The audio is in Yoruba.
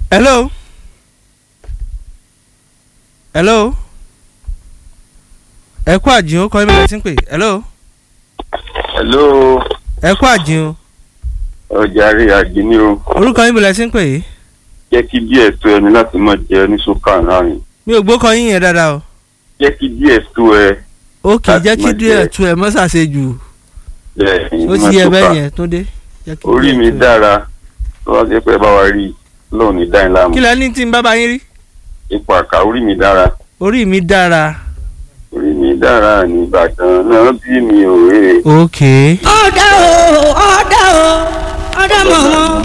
hello hello ẹ kú àjìn ó kọ́ ẹ́ bẹ̀rẹ̀ sí ń pè hello hello ẹ kú àjìn o ọjà rí àjìní o orúkọ yín bẹ̀rẹ̀ sí ń pè yìí jẹ́ kí díẹ̀ tó ẹni láti má jẹ ní sókà láàrin mi ò gbókọ yín yẹn dáadáa o jẹ́ kí díẹ̀ tó ẹ ó kì í Láti jẹ́ kí má díẹ̀ jẹ- tu ẹ̀ mọ́ ṣàṣejù lẹ́yìn ó ti yẹ bẹ́ẹ̀ yẹn tó dé. Jẹ́ kí orí díẹ̀ mi tu ẹ̀. dára tó wá jẹ́ pé ẹ bá wa rí i lóun ní dáin láàmú kí lẹ ní tí ń bá bá yín rí ipò àká orí mi dára orí mi dára orí mi dára ní Ìbàdàn náà bí mi ò rè é ok ọ̀dà o ọ̀dà o ọ̀dà mọ̀mọ́